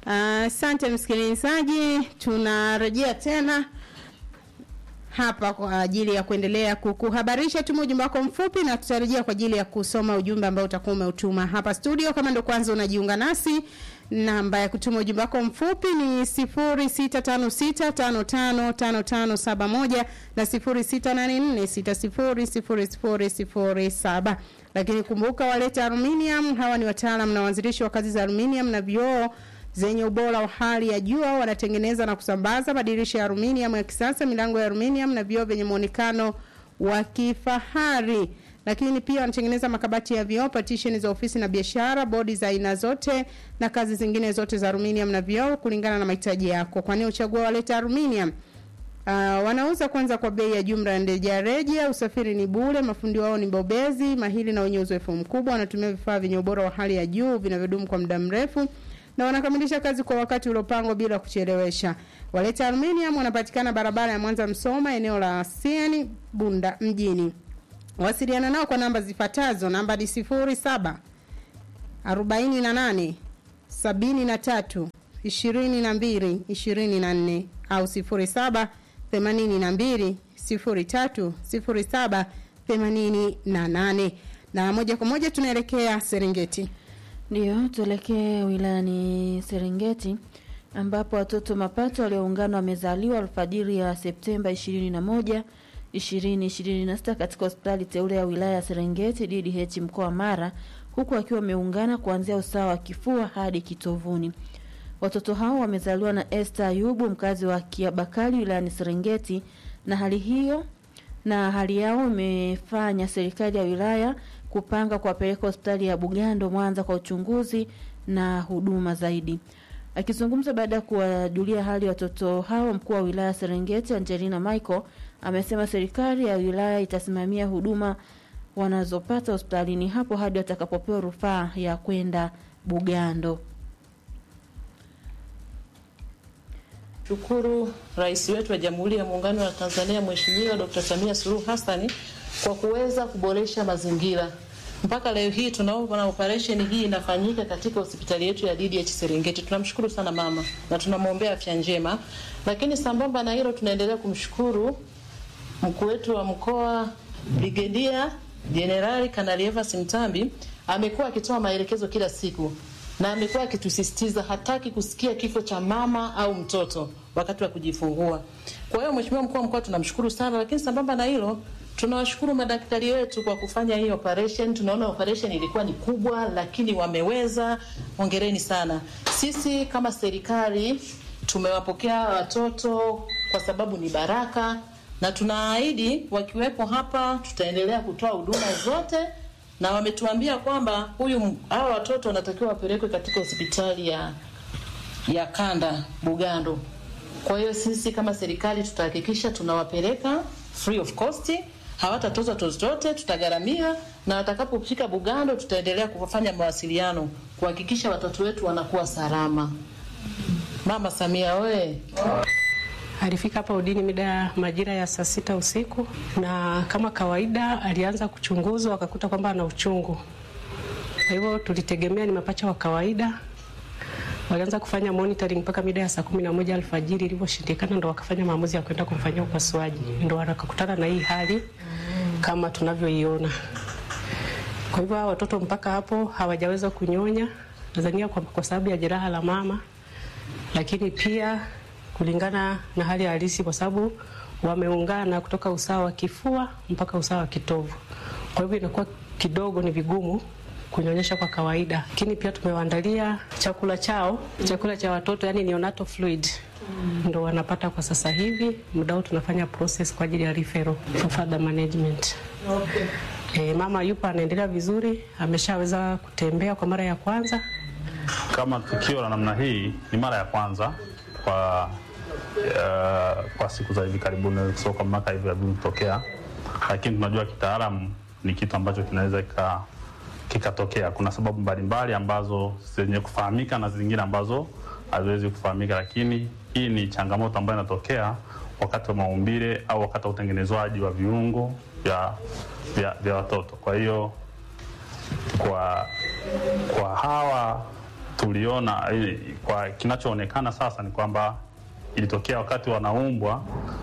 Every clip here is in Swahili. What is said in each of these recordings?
Asante msikilizaji, tunarejea tena hapa kwa ajili ya kuendelea kukuhabarisha. Tuma ujumbe wako mfupi na tutarejea kwa ajili ya kusoma ujumbe ambao utakuwa umeutuma hapa studio. Kama ndo kwanza unajiunga nasi, namba ya kutuma ujumbe wako mfupi ni 0656555571 na 0684600007. Lakini kumbuka, waleta aluminium, hawa ni wataalam na waanzilishi wa kazi za aluminium na vioo zenye ubora wa hali ya juu. Wanatengeneza na kusambaza madirisha ya aluminium ya kisasa, milango ya aluminium na vioo vyenye muonekano wa kifahari. Lakini pia wanatengeneza makabati ya vioo, partition za ofisi na biashara, bodi za aina zote na kazi zingine zote za aluminium na vioo kulingana na mahitaji yako. Kwa nini uchagua waleta aluminium? Uh, wanauza kwanza kwa bei ya jumla na rejareja. Usafiri ni bure, mafundi wao ni bobezi mahiri na wenye uzoefu mkubwa. Wanatumia vifaa vyenye ubora wa hali ya juu vinavyodumu kwa muda mrefu na wanakamilisha kazi kwa wakati uliopangwa bila kuchelewesha. Waleta Aluminium wanapatikana barabara ya Mwanza Msoma, eneo la Sieni Bunda mjini. Wasiliana nao kwa namba zifuatazo. Namba ni 07 48 73 22 24 au 07 82 03 07 88. Na moja kwa moja tunaelekea Serengeti. Ndiyo, tuelekee wilayani Serengeti ambapo watoto mapato walioungana wamezaliwa alfajiri ya Septemba 21 2026 katika hospitali teule ya wilaya ya Serengeti DDH mkoa wa Mara, huku wakiwa wameungana kuanzia usawa wa kifua hadi kitovuni. Watoto hao wamezaliwa na Esther Ayubu mkazi wa Kiabakari wilayani Serengeti, na hali hiyo na hali yao imefanya serikali ya wilaya kupanga kuwapeleka hospitali ya Bugando Mwanza kwa uchunguzi na huduma zaidi. Akizungumza baada ya kuwajulia hali watoto hao, mkuu wa wilaya Serengeti Angelina Michael amesema serikali ya wilaya itasimamia huduma wanazopata hospitalini hapo hadi watakapopewa rufaa ya kwenda Bugando. Shukuru Rais wetu wa Jamhuri ya Muungano wa Tanzania Mheshimiwa Dr. Samia Suluhu Hassan kwa kuweza kuboresha mazingira. Mpaka leo hii tunaona operation hii inafanyika katika hospitali yetu ya DDH Serengeti. Tunamshukuru sana mama na tunamwombea afya njema. Lakini sambamba na hilo tunaendelea kumshukuru mkuu wetu wa mkoa Brigedia Jenerali Kanali Evans Mtambi amekuwa akitoa maelekezo kila siku na amekuwa akitusisitiza hataki kusikia kifo cha mama au mtoto wakati wa kujifungua. Kwa hiyo Mheshimiwa mkuu wa mkoa tunamshukuru sana, lakini sambamba na hilo tunawashukuru madaktari wetu kwa kufanya hii operation. Tunaona operation ilikuwa ni kubwa, lakini wameweza. Hongereni sana. Sisi kama serikali tumewapokea watoto kwa sababu ni baraka, na tunaahidi wakiwepo hapa tutaendelea kutoa huduma zote na wametuambia kwamba huyu hawa watoto wanatakiwa wapelekwe katika hospitali ya ya kanda Bugando. Kwa hiyo sisi kama serikali tutahakikisha tunawapeleka free of cost, hawatatozwa chochote, tutagharamia na watakapofika Bugando tutaendelea kufanya mawasiliano kuhakikisha watoto wetu wanakuwa salama. Mama Samia oye! Alifika hapa udini mida ya majira ya saa sita usiku, na kama kawaida alianza kuchunguzwa, akakuta kwamba ana uchungu. Kwa hivyo tulitegemea ni mapacha wa kawaida. Walianza kufanya monitoring mpaka mida ya saa kumi na moja alfajiri. Ilivyoshindikana, ndo wakafanya maamuzi ya kwenda kumfanyia upasuaji, ndo wakakutana na hii hali kama tunavyoiona. Kwa hivyo hawa watoto mpaka hapo hawajaweza kunyonya, nadhania kwa, kwa sababu ya jeraha la mama, lakini pia kulingana na hali halisi, kwa sababu wameungana kutoka usawa wa kifua mpaka usawa wa kitovu. Kwa hivyo inakuwa kidogo ni vigumu kunyonyesha kwa kawaida, lakini pia tumewaandalia chakula chao, chakula cha watoto, yani neonatal fluid ndo wanapata kwa sasa hivi. Muda huu tunafanya process kwa ajili ya referral for further management. Okay. E, mama yupo anaendelea vizuri, ameshaweza kutembea kwa mara ya kwanza. Kama tukio la namna hii ni mara ya kwanza kwa uh, kwa siku za hivi karibuni, sio kwa mwaka hivi kutokea, lakini tunajua kitaalamu ni kitu ambacho kinaweza kika kikatokea. Kuna sababu mbalimbali ambazo zenye kufahamika na zingine ambazo haziwezi kufahamika, lakini hii ni changamoto ambayo inatokea wakati wa maumbile au wakati wa utengenezwaji wa viungo vya, vya, vya watoto. Kwa hiyo kwa, kwa hawa tuliona eh, kwa kinachoonekana sasa ni kwamba ilitokea wakati wanaumbwa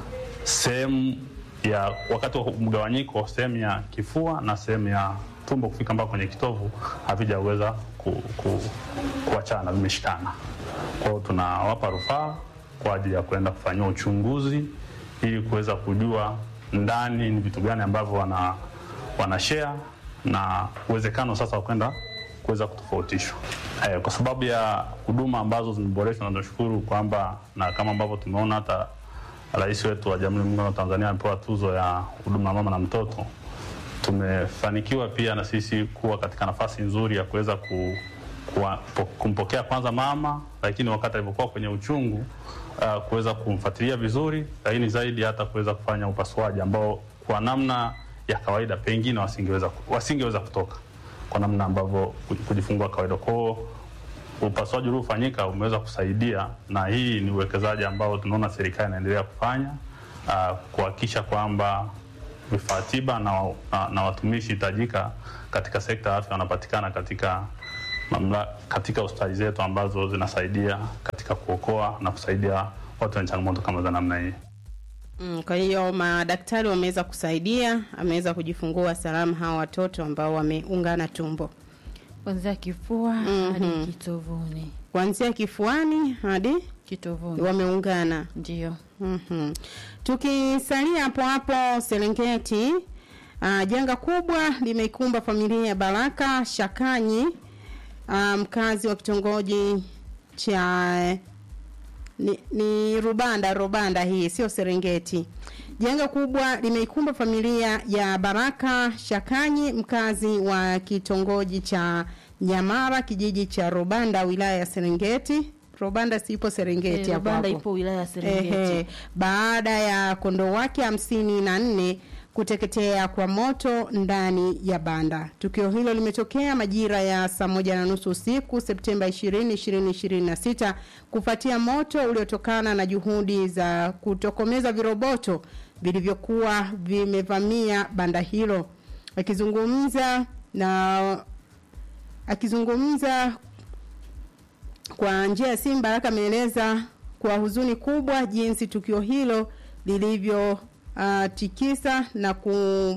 sehemu ya wakati wa mgawanyiko, sehemu ya kifua na sehemu ya tumbo kufika mpaka kwenye kitovu havijaweza ku, ku, kuachana, vimeshikana. Kwa hiyo tunawapa rufaa kwa ajili ya kwenda kufanyia uchunguzi ili kuweza kujua ndani ni vitu gani ambavyo wana, wana share na uwezekano sasa wa kwenda kuweza kutofautishwa eh, kwa sababu ya huduma ambazo zimeboreshwa, na tunashukuru kwamba na kama ambavyo tumeona hata Rais wetu wa Jamhuri ya Muungano wa Tanzania amepewa tuzo ya huduma ya mama na mtoto. Tumefanikiwa pia na sisi kuwa katika nafasi nzuri ya kuweza ku, kuwa, po, kumpokea kwanza mama, lakini wakati alipokuwa kwenye uchungu uh, kuweza kumfuatilia vizuri, lakini zaidi hata kuweza kufanya upasuaji ambao kwa namna ya kawaida pengine wasingeweza wasingeweza kutoka kwa namna ambavyo kujifungua kawaida kwao upasuaji uliofanyika umeweza kusaidia, na hii ni uwekezaji ambao tunaona serikali inaendelea kufanya uh, kuhakikisha kwamba vifaa tiba na, na, na watumishi hitajika katika sekta ya afya wanapatikana katika mamla, katika hospitali zetu ambazo zinasaidia katika kuokoa na kusaidia watu wenye changamoto kama za namna hii. Mm, kwa hiyo madaktari wameweza kusaidia, ameweza kujifungua salama hawa watoto ambao wameungana tumbo kuanzia kifua Mhm. hadi kitovuni. kuanzia kifuani hadi Kitovuni wameungana. ndio Mhm. Tukisalia hapo hapo Serengeti, uh, janga kubwa limeikumba familia ya Baraka Shakanyi, uh, mkazi wa kitongoji cha ni, ni Rubanda Rubanda, hii sio Serengeti. Janga kubwa limeikumba familia ya Baraka Shakanyi, mkazi wa kitongoji cha Nyamara, kijiji cha Rubanda, wilaya ya Serengeti. Rubanda sipo Serengeti Eh, hapo Rubanda hapo. ipo wilaya ya Serengeti. Ehe, baada ya kondoo wake hamsini na nne kuteketea kwa moto ndani ya banda. Tukio hilo limetokea majira ya saa moja na nusu usiku Septemba 20, 2026 kufuatia moto uliotokana na juhudi za kutokomeza viroboto vilivyokuwa vimevamia banda hilo. Akizungumza na akizungumza kwa njia ya simu Baraka ameeleza kwa huzuni kubwa jinsi tukio hilo lilivyo uh, tikisa na ku,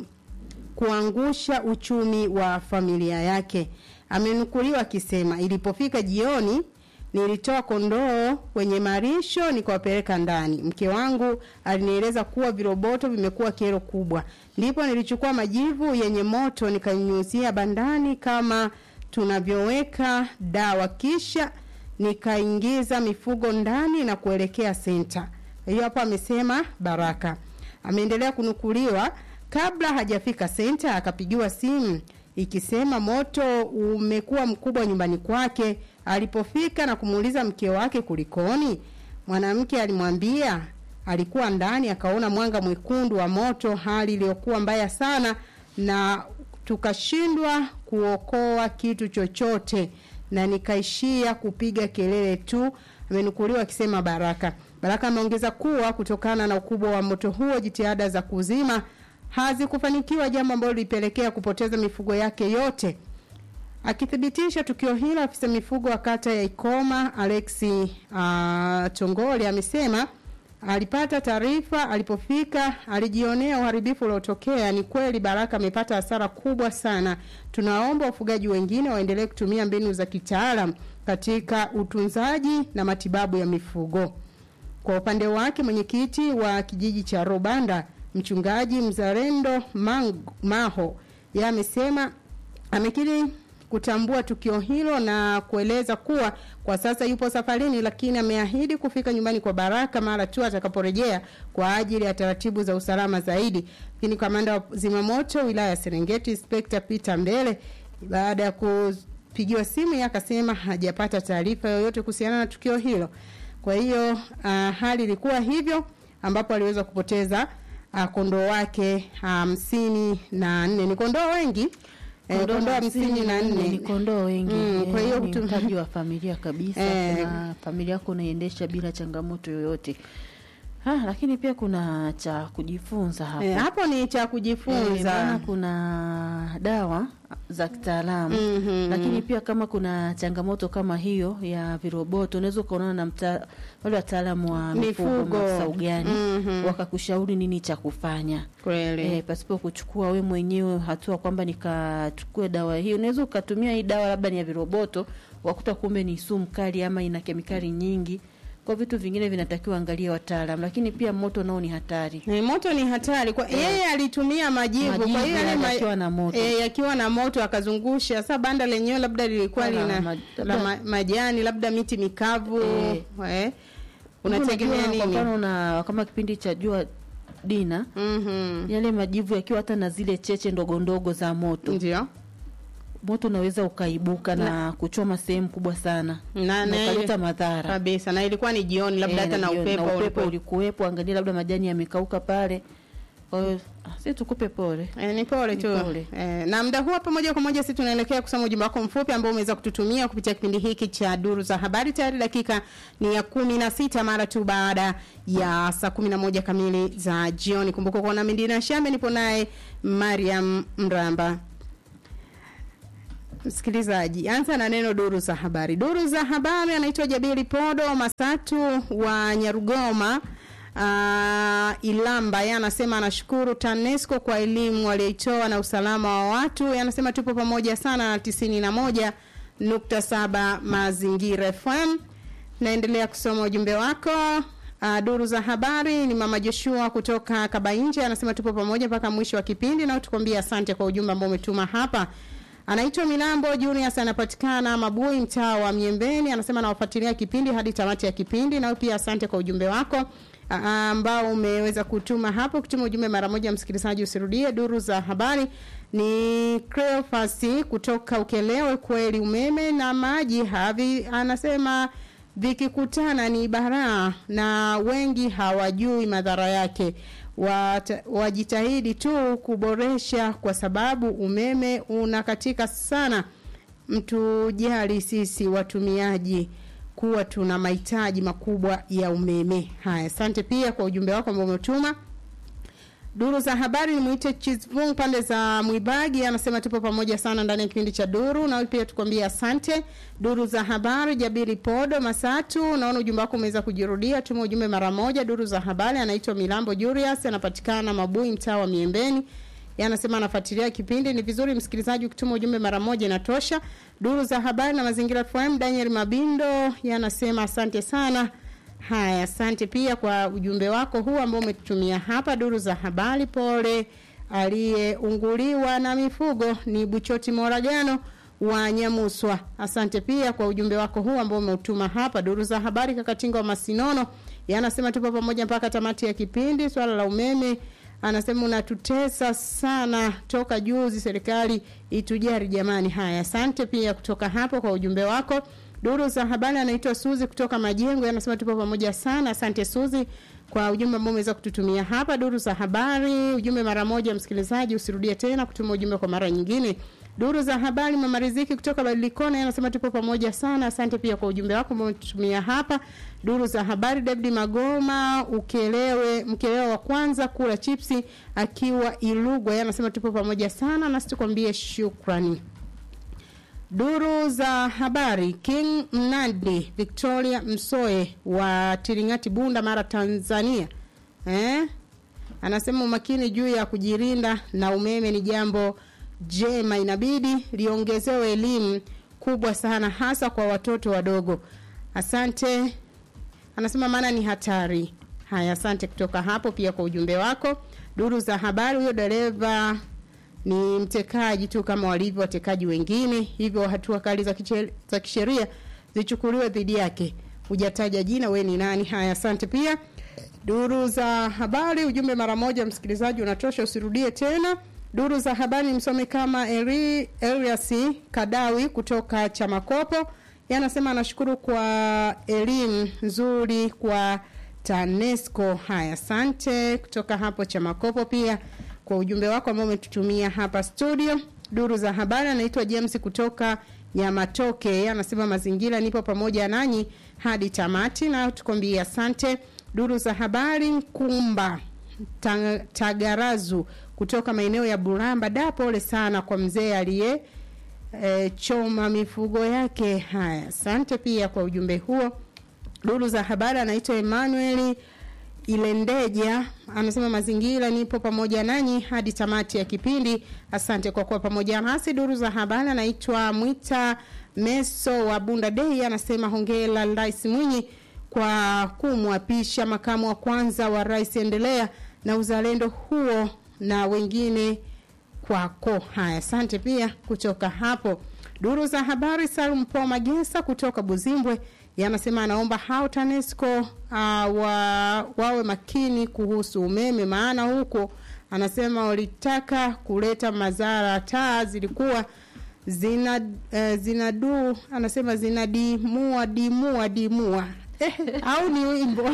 kuangusha uchumi wa familia yake. Amenukuliwa akisema ilipofika jioni nilitoa kondoo kwenye marisho nikawapeleka ndani. Mke wangu alinieleza kuwa viroboto vimekuwa kero kubwa, ndipo nilichukua majivu yenye moto nikanyunyuzia bandani kama tunavyoweka dawa, kisha nikaingiza mifugo ndani na kuelekea senta. Hiyo hapo amesema Baraka. Ameendelea kunukuliwa kabla hajafika senta akapigiwa simu ikisema moto umekuwa mkubwa nyumbani kwake. Alipofika na kumuuliza mke wake kulikoni, mwanamke alimwambia alikuwa ndani akaona mwanga mwekundu wa moto, hali iliyokuwa mbaya sana na tukashindwa kuokoa kitu chochote na nikaishia kupiga kelele tu. Amenukuliwa akisema Baraka. Baraka ameongeza kuwa kutokana na ukubwa wa moto huo, jitihada za kuzima hazikufanikiwa, jambo ambalo lilipelekea kupoteza mifugo yake yote. Akithibitisha tukio hilo, afisa mifugo wa kata ya Ikoma Alexi uh, Tongole amesema alipata taarifa alipofika, alijionea uharibifu uliotokea. Ni kweli Baraka amepata hasara kubwa sana. Tunaomba wafugaji wengine waendelee kutumia mbinu za kitaalam katika utunzaji na matibabu ya mifugo. Kwa upande wake, mwenyekiti wa kijiji cha Robanda mchungaji Mzalendo Mang Maho yeye amesema amekiri kutambua tukio hilo na kueleza kuwa kwa sasa yupo safarini, lakini ameahidi kufika nyumbani kwa Baraka mara tu atakaporejea kwa ajili ya taratibu za usalama zaidi. Lakini kamanda wa zimamoto wilaya ya Serengeti Inspector Peter Mbele baada ya kupigiwa simu yeye akasema hajapata taarifa yoyote kuhusiana na tukio hilo. Kwa hiyo uh, hali ilikuwa hivyo ambapo aliweza kupoteza uh, kondoo wake hamsini na nne. Ni kondoo wengi eh, Kondoo kondoo hamsini na ni nne. kondoo wengi Mm, kwa hiyo ni mtu- mtaji wa familia kabisa Eh. na familia yako unaiendesha bila changamoto yoyote Ha, lakini pia kuna cha kujifunza hapo. Eh, hapo ni cha Eh, maana kujifunza. kuna dawa za kitaalamu Mhm. lakini pia kama kuna changamoto kama hiyo ya viroboto unaweza ukaonana na mta, wale wataalamu wa mifugo Mifugo. maafisa ugani Mhm. wakakushauri nini cha kufanya Kweli. e, pasipo kuchukua we mwenyewe hatua kwamba nikachukue dawa hii. Unaweza ukatumia hii dawa labda ni ya viroboto, wakuta kumbe ni sumu kali ama ina kemikali nyingi. Kwa vitu vingine vinatakiwa angalia wataalam, lakini pia moto nao ni hatari. Eh, moto ni hatari kwa yeye alitumia majivu, kwa Majivu hiyo yale yale ma- yakiwa na moto. eh, yakiwa na moto akazungusha. Sasa banda lenyewe labda lilikuwa Wala lina ma- la ma, majani labda miti mikavu Eh. eh. Unategemea Unajua, Kwa nini? mfano na kama kipindi cha jua dina, Mhm. yale majivu yakiwa hata na zile cheche ndogo ndogo za moto, Ndio. moto unaweza ukaibuka na, kuchoma sehemu kubwa sana Na- na na- ukaleta madhara Kabisa. Na ilikuwa ni jioni labda Eh, hata na jioni, upepo, upepo ulikuwa- ulikuwepo, angalia labda majani yamekauka pale. Kwa hiyo ah, si tukupe pole. Eh, ni pole Ni tu. pole. Eh, na muda huu hapa moja kwa moja sisi tunaelekea kusoma ujumbe wako mfupi ambao umeweza kututumia kupitia kipindi hiki cha Duru za Habari. Tayari dakika ni ya kumi na sita mara tu baada ya saa kumi na moja kamili za jioni. Kumbuka kuwa na Mindina Shambe, nipo naye Mariam Mramba. Msikilizaji, anza na neno duru za habari. Duru za habari anaitwa Jabiri Podo Masatu wa Nyarugoma. Uh, Ilamba yeye anasema anashukuru TANESCO kwa elimu aliyoitoa na usalama wa watu. Yeye anasema tupo pamoja sana na tisini na moja nukta saba Mazingira FM. Naendelea kusoma ujumbe wako. Uh, duru za habari ni mama Joshua kutoka Kabainje anasema tupo pamoja mpaka mwisho wa kipindi na tukwambia asante kwa ujumbe ambao umetuma hapa. Anaitwa Milambo Junius anapatikana Mabui mtaa wa Miembeni anasema anawafuatilia kipindi hadi tamati ya kipindi na pia asante kwa ujumbe wako a- ambao umeweza kutuma hapo kutuma ujumbe mara moja msikilizaji usirudie duru za habari ni Cleophas kutoka Ukelewe kweli umeme na maji havi anasema vikikutana ni baraa na wengi hawajui madhara yake Wata, wajitahidi tu kuboresha kwa sababu umeme unakatika sana mtujali sisi watumiaji kuwa tuna mahitaji makubwa ya umeme haya asante pia kwa ujumbe wako ambao umetuma Duru za habari ni mwite Chizvung pande za Mwibagi anasema tupo pamoja sana ndani ya kipindi cha Duru na pia tukwambie asante. Duru za habari Jabiri Podo Masatu, naona ujumbe wako umeweza kujirudia, tuma ujumbe mara moja. Duru za habari anaitwa Milambo Julius anapatikana Mabui mtaa wa Miembeni. Yeye anasema anafuatilia kipindi. Ni vizuri msikilizaji ukituma ujumbe mara moja inatosha. Duru za habari na mazingira FM Daniel Mabindo yeye anasema asante sana. Haya, asante pia kwa ujumbe wako huu ambao umetutumia hapa. Duru za habari, pole aliyeunguliwa na mifugo ni Buchoti Moragano wa Nyamuswa. Asante pia kwa ujumbe wako huu ambao umeutuma hapa. Duru za habari, Kakatinga wa Masinono yanasema tupo pamoja mpaka tamati ya kipindi. Swala la umeme anasema unatutesa sana toka juzi, serikali itujari jamani. Haya, asante pia kutoka hapo kwa ujumbe wako. Duru za habari anaitwa Suzi kutoka Majengo, anasema tupo pamoja sana. Asante Suzi kwa ujumbe ambao umeweza kututumia hapa. Duru za habari, ujumbe mara moja, msikilizaji, usirudie tena kutuma ujumbe kwa mara nyingine. Duru za habari, mama Riziki kutoka Badilikona anasema tupo pamoja sana. Asante pia kwa ujumbe wako ambao umetutumia hapa. Duru za habari, David Magoma ukelewe, mkelewa wa kwanza kula chipsi akiwa Ilugwa, yeye anasema tupo pamoja sana, nasi tukwambie shukrani. Duru za habari King Mnandi Victoria Msoe wa Tiringati Bunda Mara Tanzania eh? Anasema umakini juu ya kujirinda na umeme ni jambo jema, inabidi liongezewe elimu kubwa sana, hasa kwa watoto wadogo. Asante. Anasema maana ni hatari. Haya, asante kutoka hapo pia kwa ujumbe wako. Duru za habari, huyo dereva ni mtekaji tu kama walivyo watekaji wengine, hivyo hatua kali za kiche- za kisheria zichukuliwe dhidi yake. Hujataja jina, we ni nani? Haya, asante pia. Duru za habari, ujumbe mara moja, msikilizaji, unatosha, usirudie tena. Duru za habari msome kama Eri, Elias Kadawi kutoka Chamakopo, yanasema anashukuru kwa elimu nzuri kwa TANESCO. Haya, asante kutoka hapo Chamakopo pia kwa ujumbe wako ambao umetutumia hapa studio. Duru za habari anaitwa James kutoka Nyamatoke, Yeye anasema mazingira, nipo pamoja nanyi hadi tamati, na tukwambie asante. Duru za habari Kumba Ta- Tagarazu kutoka maeneo ya Buramba. Da, pole sana kwa mzee aliye e, choma mifugo yake. Haya, asante pia kwa ujumbe huo. Duru za habari anaitwa Emmanuel Ilendeja anasema mazingira, nipo pamoja nanyi hadi tamati ya kipindi. Asante kwa kuwa pamoja nasi. Duru za habari anaitwa Mwita Meso wa Bunda Dei anasema hongera Rais Mwinyi kwa kumwapisha makamu wa kwanza wa rais, endelea na uzalendo huo na wengine kwako. Haya, asante pia kutoka hapo. Duru za habari, Salum Po Magesa kutoka Buzimbwe yanasema anaomba hao TANESCO uh, wa, wawe makini kuhusu umeme, maana huko anasema walitaka kuleta madhara, taa zilikuwa zina uh, zinadu anasema zinadimua dimua dimua eh, au ni wimbo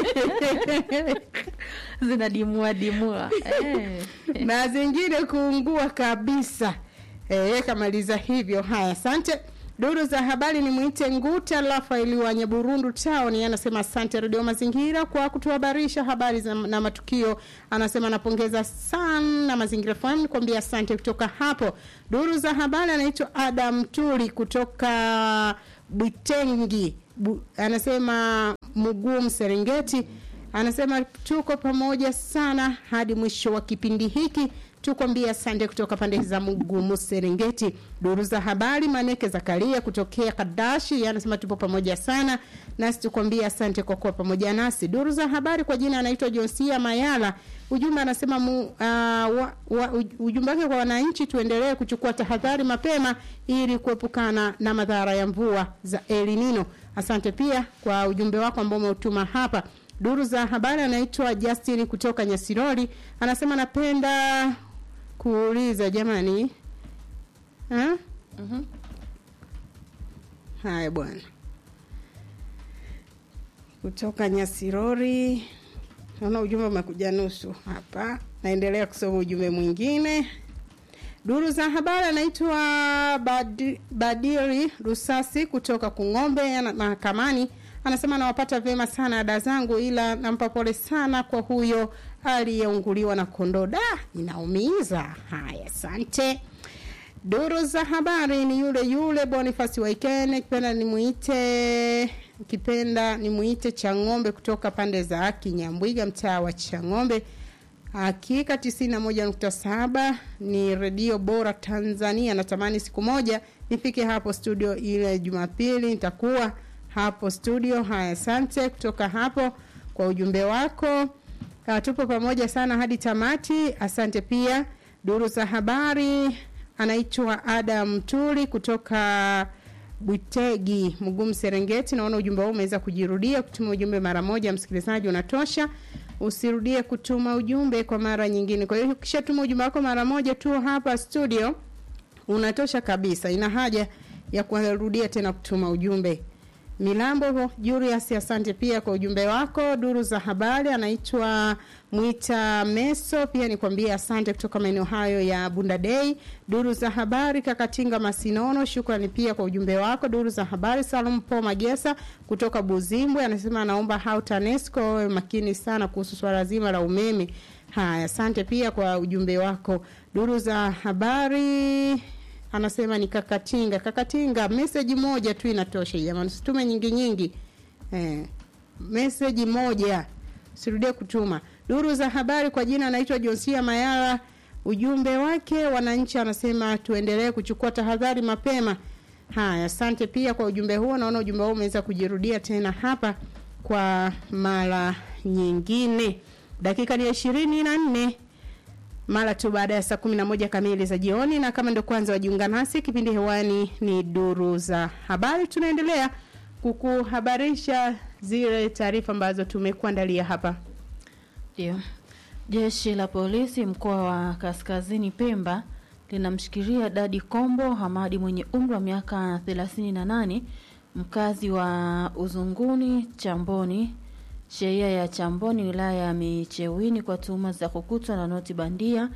zinadimua dimua eh. na zingine kuungua kabisa. Eh, kamaliza hivyo. Haya, asante. Duru za habari ni mwite Nguta Rafaeli wa Nyaburundu Town, anasema asante Radio Mazingira kwa kutuhabarisha habari za, na matukio. Anasema anapongeza sana Mazingira FM kuambia asante kutoka hapo. Duru za habari anaitwa Adam Tuli kutoka Bwitengi Bu, anasema Mugum Serengeti anasema tuko pamoja sana hadi mwisho wa kipindi hiki tukwambia asante kutoka pande za Mugumu Serengeti. Duru za habari Maneke Zakaria kutokea Kadashi anasema tupo pamoja sana nasi tukwambia asante kwa kuwa pamoja nasi. Duru za habari kwa jina anaitwa Josia Mayala, ujumbe anasema mu, uh, wa, wa, ujumbe wake kwa wananchi, tuendelee kuchukua tahadhari mapema ili kuepukana na madhara ya mvua za El Nino. Asante pia kwa ujumbe wako ambao umeutuma hapa. Duru za habari anaitwa Justin kutoka Nyasirori anasema napenda kuuliza jamani, ha? Mhm. Haya bwana, kutoka Nyasirori naona ujumbe umekuja nusu hapa. Naendelea kusoma ujumbe mwingine. Duru za habari anaitwa Badi, Badiri Rusasi kutoka Kung'ombe ana- mahakamani anasema nawapata vyema sana ada zangu, ila nampa pole sana kwa huyo aliyeunguliwa na kondoo. Da, inaumiza. Haya, asante. Duru za habari ni yule yule Boniface Waikene, kipenda nimuite kipenda nimuite Chang'ombe kutoka pande za Kinyambwiga, mtaa wa Chang'ombe. Hakika tisini na moja nukta saba ni redio bora Tanzania. Natamani siku moja nifike hapo studio, ile Jumapili nitakuwa hapo studio. Haya, asante kutoka hapo kwa ujumbe wako. Uh, tupo pamoja sana hadi tamati. Asante pia. Duru za habari anaitwa Adam Tuli kutoka Bwitegi Mgumu Serengeti. Naona ujumbe huu umeweza kujirudia. Kutuma ujumbe mara moja, msikilizaji, unatosha. Usirudie kutuma ujumbe kwa mara nyingine. Kwa hiyo ukishatuma ujumbe wako mara moja tu hapa studio, unatosha kabisa. Ina haja ya kurudia tena kutuma ujumbe. Milambo Julius, asante pia kwa ujumbe wako. Duru za habari anaitwa Mwita Meso, pia nikwambie asante kutoka maeneo hayo ya Bunda Day. Duru za habari Kakatinga Masinono, shukrani pia kwa ujumbe wako. Duru za habari Salum Po Magesa kutoka Buzimbwe anasema anaomba hau TANESCO wawe makini sana kuhusu swala zima la umeme. Haya, asante pia kwa ujumbe wako. Duru za habari anasema ni Kakatinga. Kakatinga, meseji moja tu inatosha jamani, usitume nyingi nyingi. Eh, meseji moja, sirudie kutuma. Duru za habari kwa jina anaitwa Josia Mayara, ujumbe wake wananchi, anasema tuendelee kuchukua tahadhari mapema. Haya, asante pia kwa ujumbe huo. Naona ujumbe huo umeweza kujirudia tena hapa kwa mara nyingine. Dakika ni ishirini na nne mara tu baada ya saa kumi na moja kamili za jioni, na kama ndio kwanza wajiunga nasi, kipindi hewani ni duru za habari. Tunaendelea kukuhabarisha zile taarifa ambazo tumekuandalia hapa. Ndio. Jeshi la polisi mkoa wa Kaskazini Pemba linamshikilia Dadi Kombo Hamadi mwenye umri wa miaka 38 mkazi wa Uzunguni Chamboni sheria ya Chamboni wilaya ya Michewini kwa tuhuma za kukutwa na noti bandia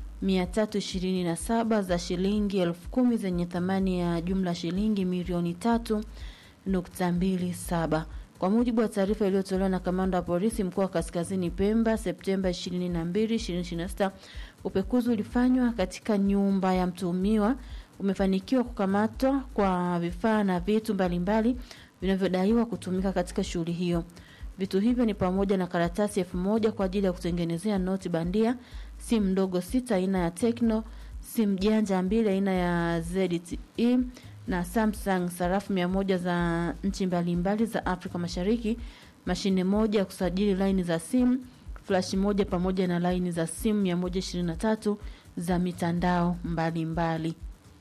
327 za shilingi elfu kumi zenye thamani ya jumla shilingi milioni tatu nukta mbili saba. Kwa mujibu wa taarifa iliyotolewa na kamanda wa polisi mkoa wa Kaskazini Pemba Septemba 22, 2026, upekuzi ulifanywa katika nyumba ya mtuhumiwa umefanikiwa kukamatwa kwa vifaa na vitu mbalimbali vinavyodaiwa kutumika katika shughuli hiyo. Vitu hivyo ni pamoja na karatasi elfu moja kwa ajili ya kutengenezea noti bandia, simu ndogo sita aina ya Tecno, simu janja mbili aina ya ZTE na Samsung, sarafu mia moja za nchi mbalimbali za Afrika Mashariki, mashine moja ya kusajili laini za simu, flash moja pamoja na laini za simu 123 za mitandao mbalimbali.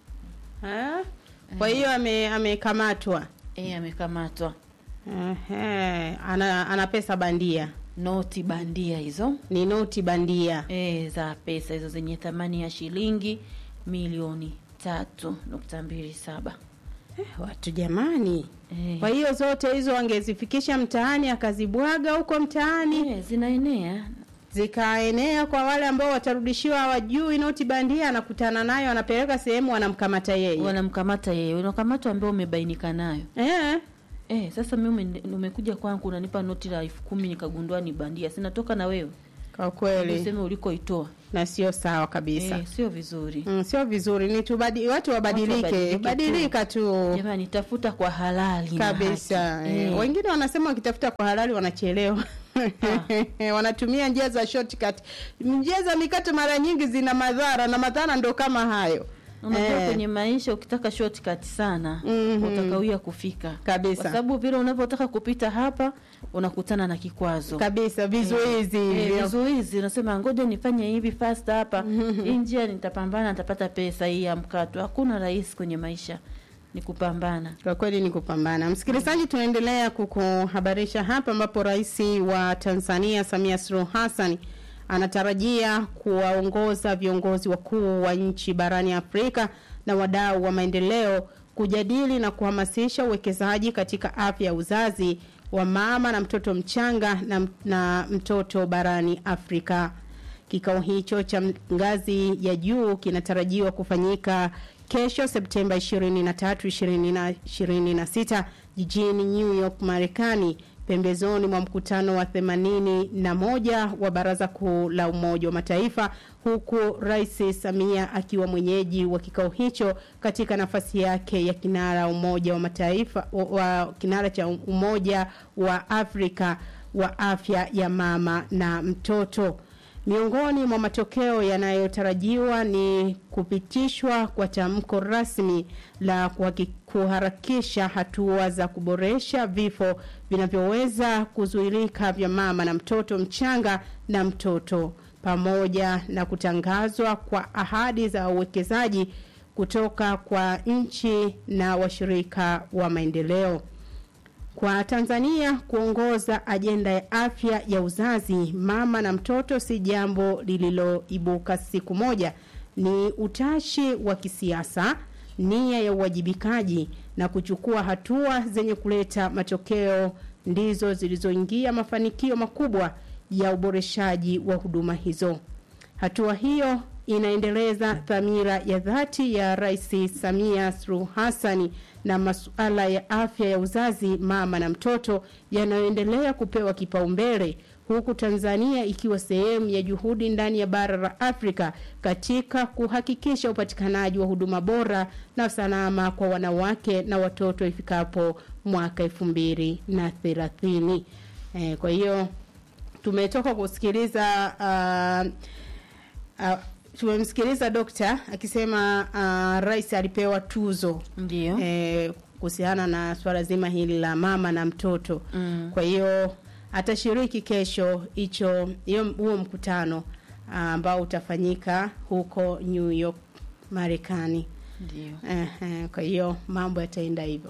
Ah, Kwa hiyo ame- amekamatwa. E, amekamatwa Ehe, ana, ana pesa bandia, noti bandia hizo ni noti bandia. e, za pesa hizo zenye thamani ya shilingi milioni tatu nukta mbili saba. Watu jamani, E, kwa hiyo zote hizo angezifikisha mtaani akazibwaga huko mtaani e, zinaenea zikaenea kwa wale ambao watarudishiwa hawajui noti bandia, anakutana nayo anapeleka sehemu, wanamkamata yeye. wanamkamata yeye, unakamatwa ambao umebainika nayo. Eh, Eh, sasa mimi ume- umekuja kwangu unanipa noti la elfu kumi nikagundua ni bandia, sinatoka na wewe kwa kweli useme ulikoitoa. na sio sawa kabisa. Eh, sio vizuri Mm, sio vizuri, ni tubadi, watu wabadilike, wabadilike badilika tu jamani, tafuta kwa halali na kabisa. haki. Eh, Eh, wengine wanasema wakitafuta kwa halali wanachelewa. Wanatumia njia za shortcut. Njia za mikato mara nyingi zina madhara na madhara ndo kama hayo. unajua Eh. kwenye maisha ukitaka shortcut sana Mhm. utakawia kufika Kabisa. kwa sababu vile unavyotaka kupita hapa unakutana na kikwazo Kabisa vizuizi Eh, hivyo. vizuizi unasema ngoja nifanye hivi fast hapa hii njia nitapambana nitapata pesa hii ya mkato hakuna rahisi kwenye maisha ni kupambana Kwa kweli ni kupambana. Msikilizaji, tunaendelea kukuhabarisha hapa ambapo Rais wa Tanzania Samia Suluhu Hassan anatarajia kuwaongoza viongozi wakuu wa nchi barani Afrika na wadau wa maendeleo kujadili na kuhamasisha uwekezaji katika afya ya uzazi wa mama na mtoto mchanga na, na mtoto barani Afrika. Kikao hicho cha ngazi ya juu kinatarajiwa kufanyika kesho Septemba 23, 2026 jijini New York, Marekani, pembezoni mwa mkutano wa 81 wa Baraza Kuu la Umoja wa Mataifa, huku Rais Samia akiwa mwenyeji wa kikao hicho katika nafasi yake ya kinara Umoja wa Mataifa wa, wa kinara cha Umoja wa Afrika wa afya ya mama na mtoto. Miongoni mwa matokeo yanayotarajiwa ni kupitishwa kwa tamko rasmi la kuhaki- kuharakisha hatua za kuboresha vifo vinavyoweza kuzuilika vya mama na mtoto mchanga na mtoto pamoja na kutangazwa kwa ahadi za uwekezaji kutoka kwa nchi na washirika wa maendeleo. Kwa Tanzania kuongoza ajenda ya afya ya uzazi, mama na mtoto si jambo lililoibuka siku moja. Ni utashi wa kisiasa, nia ya uwajibikaji na kuchukua hatua zenye kuleta matokeo ndizo zilizoingia mafanikio makubwa ya uboreshaji wa huduma hizo. Hatua hiyo inaendeleza dhamira ya dhati ya Rais Samia Suluhu Hassan na masuala ya afya ya uzazi, mama na mtoto yanayoendelea kupewa kipaumbele huku Tanzania ikiwa sehemu ya juhudi ndani ya bara la Afrika katika kuhakikisha upatikanaji wa huduma bora na salama kwa wanawake na watoto ifikapo mwaka elfu mbili na thelathini. Eh, kwa hiyo tumetoka kusikiliza uh, uh, tumemsikiliza dokta akisema uh, rais alipewa tuzo ndio eh, kuhusiana na swala zima hili la mama na mtoto Mm. kwa hiyo atashiriki kesho hicho hiyo huo mkutano ah, ambao utafanyika huko New York Marekani. ndio Ehe, kwa hiyo mambo yataenda hivyo,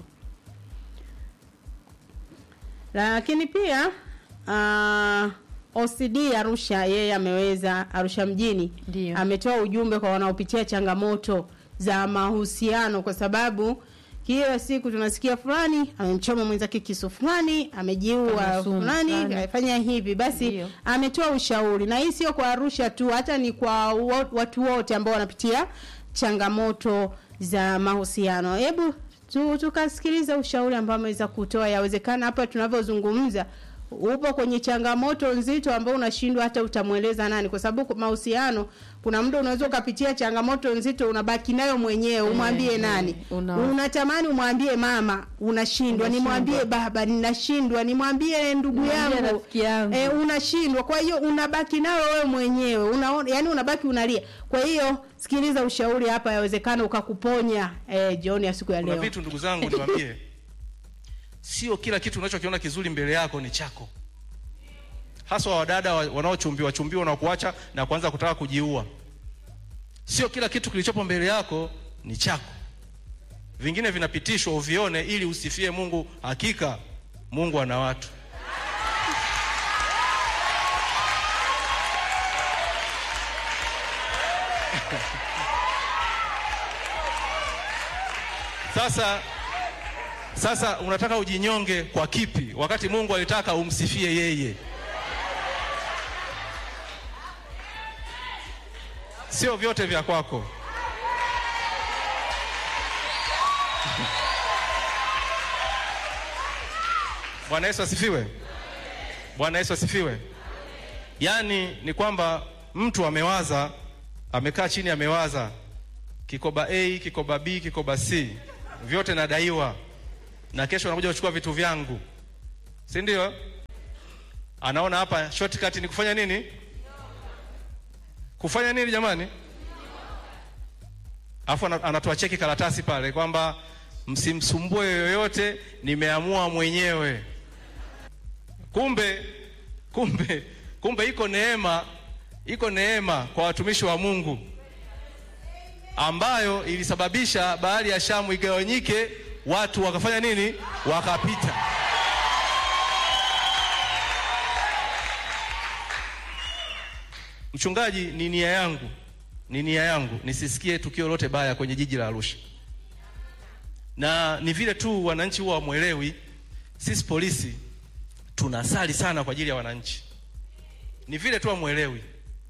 lakini pia uh, OCD Arusha yeye ameweza Arusha mjini Ndio. ametoa ujumbe kwa wanaopitia changamoto za mahusiano, kwa sababu kila siku tunasikia fulani amemchoma mwenzake kisu, fulani amejiua, Amesumu, fulani fulani. amefanya hivi. Basi Ndio. ametoa ushauri, na hii sio kwa Arusha tu, hata ni kwa wo- watu wote ambao wanapitia changamoto za mahusiano. Hebu tu, tukasikiliza ushauri ambao ameweza kutoa. Yawezekana hapa tunavyozungumza upo kwenye changamoto nzito ambao unashindwa hata utamweleza nani, kwa sababu mahusiano, kuna muda unaweza ukapitia changamoto nzito, unabaki nayo mwenyewe, umwambie eh, nani? una- Unatamani umwambie mama, unashindwa, nimwambie baba, ninashindwa, nimwambie ndugu Nimwambie yangu, rafiki yangu. Eh, unashindwa. Kwa hiyo unabaki nayo wewe mwenyewe, unaona, yani unabaki unalia. Kwa hiyo sikiliza ushauri hapa, yawezekana ukakuponya eh, jioni ya siku ya kuna leo. vitu ndugu zangu niwaambie sio kila kitu unachokiona kizuri mbele yako ni chako haswa wadada wa- wanaochumbiwa chumbiwa na kuacha na kuanza kutaka kujiua sio kila kitu kilichopo mbele yako ni chako vingine vinapitishwa uvione ili usifie mungu hakika mungu ana watu sasa sasa unataka ujinyonge kwa kipi wakati mungu alitaka umsifie yeye sio vyote vya kwako bwana yesu asifiwe bwana yesu asifiwe yaani ni kwamba mtu amewaza amekaa chini amewaza kikoba a kikoba b kikoba c vyote nadaiwa na kesho anakuja kuchukua vitu vyangu si ndio anaona hapa shortcut ni kufanya nini kufanya nini jamani alafu ana- anatoa cheki karatasi pale kwamba msimsumbue yoyote nimeamua mwenyewe kumbe kumbe kumbe iko neema iko neema kwa watumishi wa mungu ambayo ilisababisha bahari ya shamu igawanyike watu wakafanya nini wakapita mchungaji ni nia yangu ni nia yangu nisisikie tukio lote baya kwenye jiji la arusha na ni vile tu wananchi huwa wamwelewi sisi polisi tunasali sana kwa ajili ya wananchi ni vile tu hamwelewi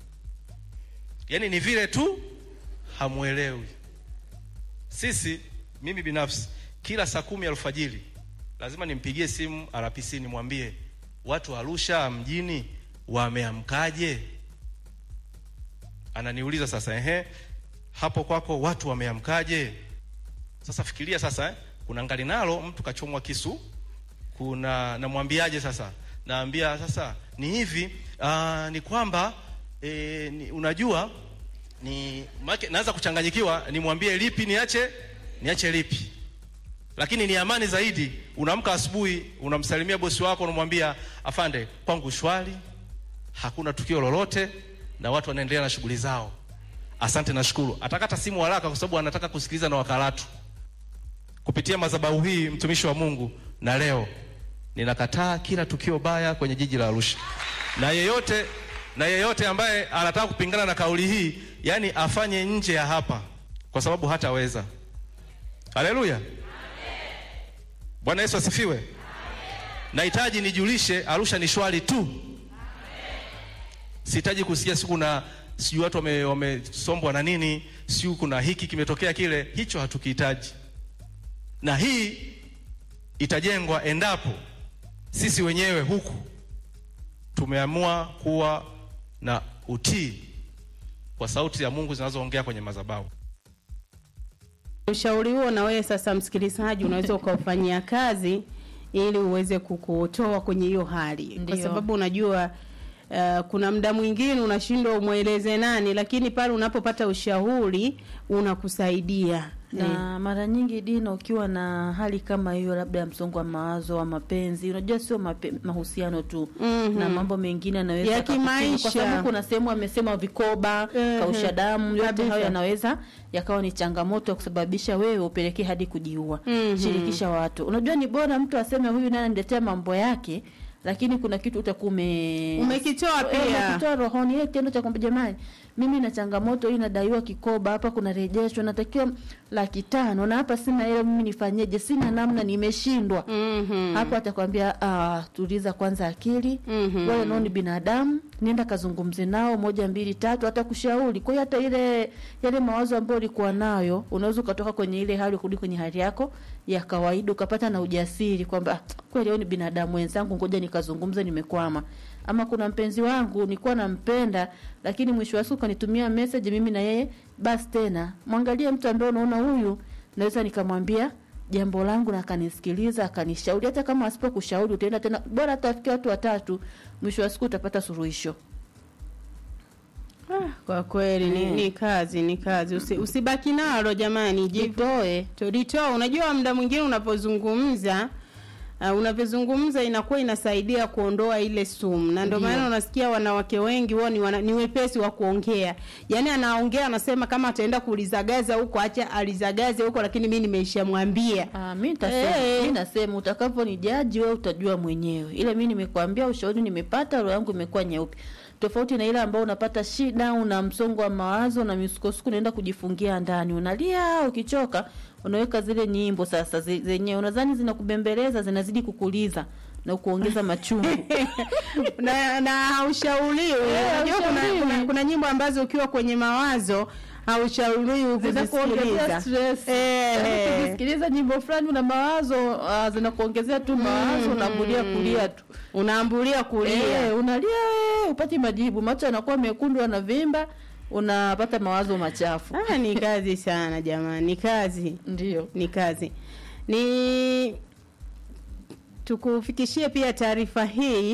yaani ni vile tu hamwelewi sisi mimi binafsi kila saa kumi alfajiri lazima nimpigie simu rpc nimwambie watu wa arusha mjini wameamkaje ananiuliza sasa ehe hapo kwako watu wameamkaje sasa fikiria sasa eh, kuna ngali nalo mtu kachomwa kisu kuna namwambiaje sasa naambia sasa ni hivi uh, ni kwamba e, ni, unajua ni make, naanza kuchanganyikiwa nimwambie lipi niache niache lipi lakini ni amani zaidi unaamka asubuhi unamsalimia bosi wako unamwambia afande kwangu shwari hakuna tukio lolote na watu wanaendelea na shughuli zao asante nashukuru atakata simu haraka kwa sababu anataka kusikiliza na wakaratu kupitia madhabahu hii mtumishi wa mungu na leo ninakataa kila tukio baya kwenye jiji la arusha na yeyote na yeyote ambaye anataka kupingana na kauli hii yani afanye nje ya hapa kwa sababu hataweza haleluya bwana yesu asifiwe nahitaji nijulishe arusha ni shwari tu sihitaji kusikia siku na sijui watu wame- wamesombwa na nini sijui kuna hiki kimetokea kile hicho hatukihitaji na hii itajengwa endapo sisi wenyewe huku tumeamua kuwa na utii kwa sauti ya mungu zinazoongea kwenye madhabahu Ushauri huo na wewe sasa, msikilizaji, unaweza ukaufanyia kazi ili uweze kukutoa kwenye hiyo hali, kwa Ndiyo. sababu unajua uh, kuna muda mwingine unashindwa umweleze nani, lakini pale unapopata ushauri unakusaidia na mara nyingi Dina, ukiwa na hali kama hiyo, labda ya msongo wa mawazo wa mapenzi, unajua sio mape, mahusiano tu Mhm. na mambo mengine yanaweza Ya yakakutenga, kimaisha. kwa sababu kuna sehemu amesema vikoba, Mhm. kausha damu, yote Kabisa. hayo yanaweza yakawa ni changamoto ya kusababisha wewe upelekee hadi kujiua. Mhm. Shirikisha watu. Unajua ni bora mtu aseme huyu naye ananiletea mambo yake lakini kuna kitu utakuwa ume Umekitoa Eh, pia. umekitoa rohoni ile kitendo cha kwamba jamani mimi na changamoto hii nadaiwa kikoba hapa kuna rejesho natakiwa laki tano na hapa sina hela mimi nifanyeje sina namna nimeshindwa Mhm. hapo atakwambia ah, tuliza kwanza akili Mhm. wewe nao ni binadamu nenda kazungumze nao moja mbili tatu, hata kushauri. Kwa hiyo hata ile yale mawazo ambayo ulikuwa nayo unaweza ukatoka kwenye ile hali kurudi kwenye hali yako ya kawaida, ukapata na ujasiri kwamba "Ah, kweli leo ni binadamu wenzangu, ngoja nikazungumze, nimekwama. Ama kuna mpenzi wangu nilikuwa nampenda, lakini mwisho wa siku kanitumia message, mimi na yeye basi tena. Mwangalie mtu ambaye unaona huyu naweza nikamwambia jambo langu na akanisikiliza akanishauri. Hata kama asipokushauri utaenda tena, bora tafikia watu watatu, mwisho wa siku utapata suluhisho. Ah, kwa kweli ni, Mm. ni kazi ni kazi Usi, usibaki nalo jamani jivu Jitoe. tulitoa unajua muda mwingine unapozungumza uh, unavyozungumza inakuwa inasaidia kuondoa ile sumu na ndio Ndio. maana unasikia wanawake wengi wao ni, wana, ni wepesi wa kuongea yaani anaongea anasema kama ataenda kulizagaza huko acha alizagaze huko lakini mi nimeishamwambia Ah, mi nitasema, Eh. mi nasema utakapo ni jaji wewe utajua mwenyewe. Ile mi nimekwambia ushauri nimepata, roho yangu imekuwa nyeupe. Tofauti na ile ambao unapata shida, una msongo wa mawazo na misukosuko, unaenda kujifungia ndani, unalia, ukichoka unaweka zile nyimbo sasa ze- zenyewe unadhani zinakubembeleza, zinazidi kukuliza na kuongeza machungu. na na haushauriwi Eh, unajua kuna, haushauriwi. kuna, kuna nyimbo ambazo ukiwa kwenye mawazo haushauriwi zinakuongezea kuzisikiliza stress. Eh. Yaani ukisikiliza nyimbo fulani una mawazo uh, zinakuongezea tu mawazo, unaambulia kulia tu. unaambulia kulia Eh, unalia eh, upati majibu, macho yanakuwa mekundu, yanavimba, unapata mawazo machafu. Ah, ni kazi sana jamani, ni kazi, Ndio. ni kazi. Ni tukufikishie pia taarifa hii